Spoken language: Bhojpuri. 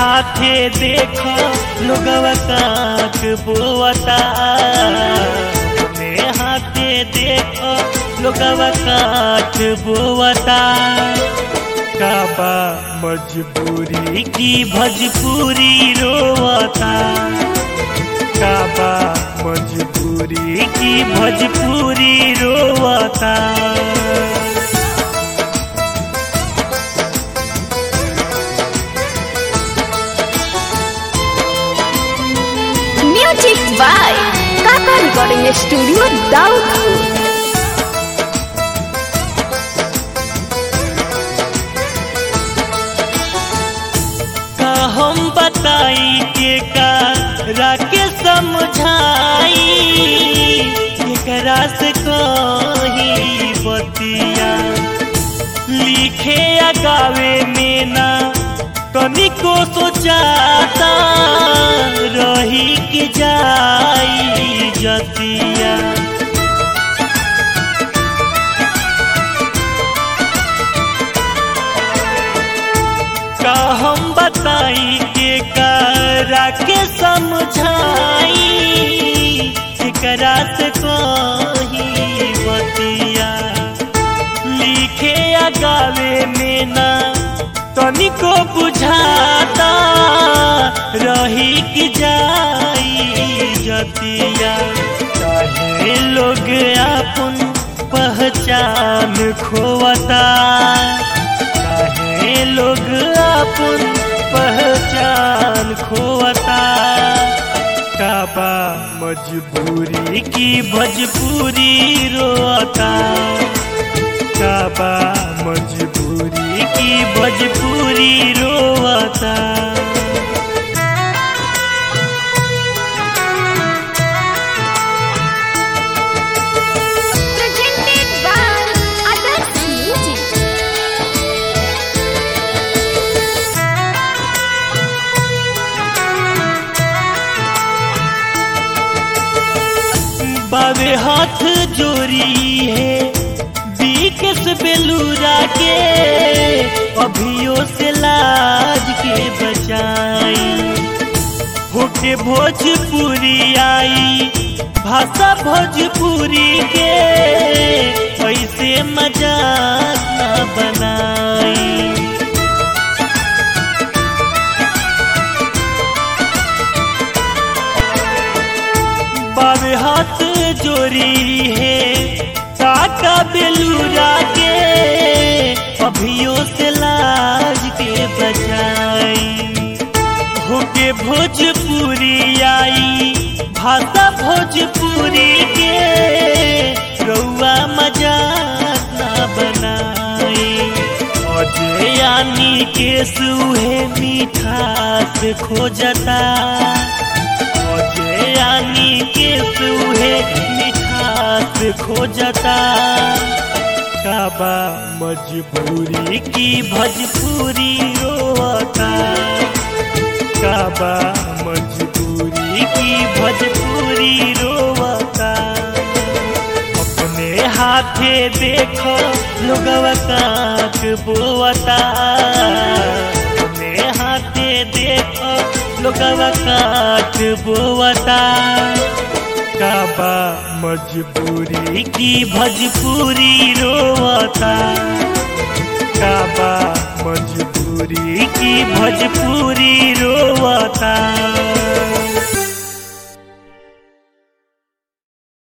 हाथे देखो लोगवा काक बोवता अपने हाथे देखो लोगवा काक बोवता काबा मजबूरी की भजपूरी रोवता काबा मजबूरी की भजपूरी रोवता Music by Kaka Recording Studio, Daudpur. का हम बताई के का राके समझाई एकरा से कही बतिया लिखे या गावे में ना तनिको सोचाता रही के जाई जतिया का हम बताई के करा के समझाई एकरा से कही बतिया लिखे या गावे में ना तनिको बुझाता रही कि जाई जतिया चाहे लोग अपन पहचान खोवता काहे लोग अपन पहचान खोवता काबा मजबूरी की भजपूरी रोता काबा मजबूरी की भजपूरी रोता Presented by Others Music. बावे हाथ जोरी है बीकस बेलूरा के अभियो से लाज के बचाई होके भोजपुरी आई भाषा भोजपुरी के ऐसे मजाक न बनाई बावे हाथ जोरी है काका बेलूरा के अभियो से लाज के बचाई होके भोजपुरी आई भाषा भोजपुरी के रउआ मजाक ना बनाई अजय यानी के सुहे मिठास खोजता अजय यानी के सुहे मिठास खोजता काबा मजबूरी की भजपूरी रोता काबा मजबूरी की भजपूरी रोता अपने हाथे देखो लोगवा काक बोवता अपने हाथे देखो लोगवा काक बोवता काबा मजबूरी की भजपूरी रोवता काबा मजबूरी की भजपूरी रोवता